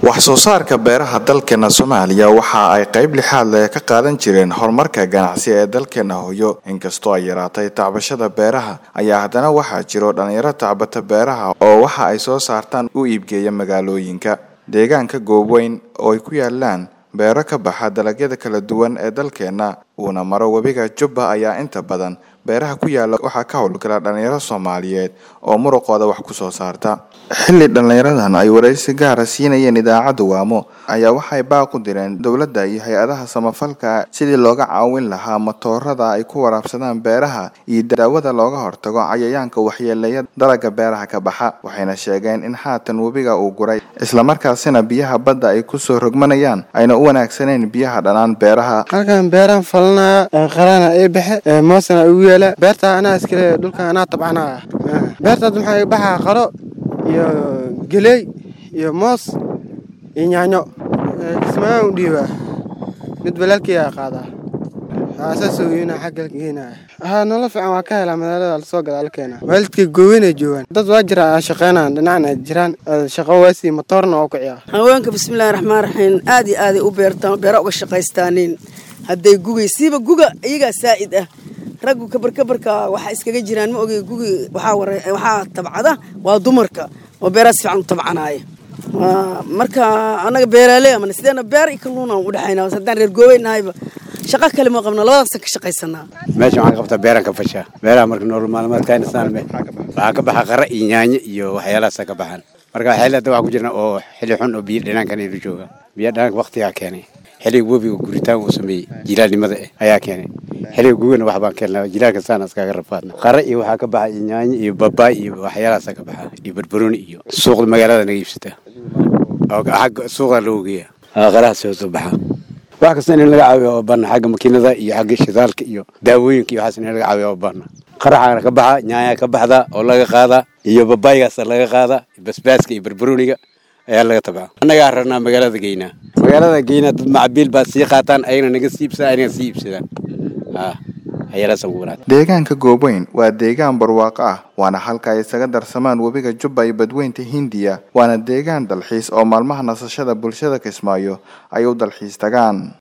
wax soo saarka beeraha dalkeena soomaaliya waxa ay qayb lixaad leh ka qaadan jireen horumarka ganacsi ee dalkeena hooyo inkastoo ay yaraatay tacbashada beeraha ayaa haddana waxaa jiro dhalinyaro tacbata beeraha oo waxa ay soo saartaan u iibgeeya magaalooyinka deegaanka goobweyn oo ay ku yaalaan beero ka baxa dalagyada kala duwan ee dalkeena uuna maro webiga jubba ayaa inta badan beeraha ku yaala waxaa ka howlgala dhalinyaro soomaaliyeed oo muruqooda wax ku soo saarta xilli dhallinyaradan ay waraysi gaara siinayeen idaacadda waamo ayaa waxay baaq u direen dowladda iyo hay-adaha samafalka sidii looga caawin lahaa matoorada ay ku waraabsadaan beeraha iyo daawada looga hortago cayayaanka waxyeeleeya dalaga beeraha ka baxa waxayna sheegeen in haatan webiga uu guray islamarkaasina biyaha badda ay kusoo rogmanayaan ayna u wanaagsaneyn biyaha dhanaan beeraha halkan beeraan falanaya qarana ii baxe moosana igu yeela beerta anaa iskale dhulka anaa tabcanaya beertaad maxaa iga baxaa qaro iyo geley iyo moos iyo yaanyo kismaaaan u dhiibaa mid balaalkiyaa qaadaa saasoo geynaa xagga geynaya haa nolol fiican waa ka helaa magaalada lasoo gadaa la keenaa waalidkay gooweynay joogaan dad waa jira shaqeynaan dhinacna jiraan shaqo waasii matoorna oo kiciyaa haweenka bismillahi raxmaan raxiim aad iyo aaday u beertaan beera uga shaqaystaaniin hadday gugay siiba guga iyagaa saa'id ah raggu kabarkabarka waxaa iskaga jiraan ma ogey gugi waxaa tabcada waa dumarka oo beeraha si fiican u tabcanaaya marka annaga beeraaley amana sideena beer iyo kalluuna u dhexayna haddaan reer goobeynahayba shaqo kale ma qabna labadaasan ka shaqaysanaa meesha waxaan qabtaa beeraan ka fashaa beeraha marka nolol maalmeedkayna saanme waxaa ka baxa qara iyo yaanyo iyo waxyaalahaasa ka baxaan marka xilli hadda waxaa ku jirna oo xilli xun oo biyo dhinaankan aynu jooga biyo dhinaanka waktigaa keenay xilliga webiga guritaan uu sameeyey jilaalnimada eh ayaa keenay xilliga gugana wax baan keennaa jilaalka saana iskaga rafaadna qara iyo waxaa ka baxa iyo yaanyo iyo babaay iyo waxyaalahaasa ka baxa iyo barbarooni iyo suuqda magaalada naga iibsata oo xagga suuqa loo geeya qaraha soo soo baxa wax kasta in laga caawiyo oo baana xagga makiinada iyo xagga shidaalka iyo daawooyinka iyo waxaas in laga caawiyo oo baana qaraxaana ka baxa nyaanya ka baxda oo laga qaada iyo babaaygaasa laga qaada basbaaska iyo barbarooniga ayaa laga tabca annagaa rarnaa magaalada geynaa magaalada geynaa dad macabiil baa sii qaataan ayagana naga sii ibsadaan ayagana sii iibsadaan deegaanka goobweyn waa deegaan barwaaqo ah waana halka ay isaga darsamaan webiga jubba iyo badweynta hindiya waana deegaan dalxiis oo maalmaha nasashada bulshada kismaayo ay u dalxiis tagaan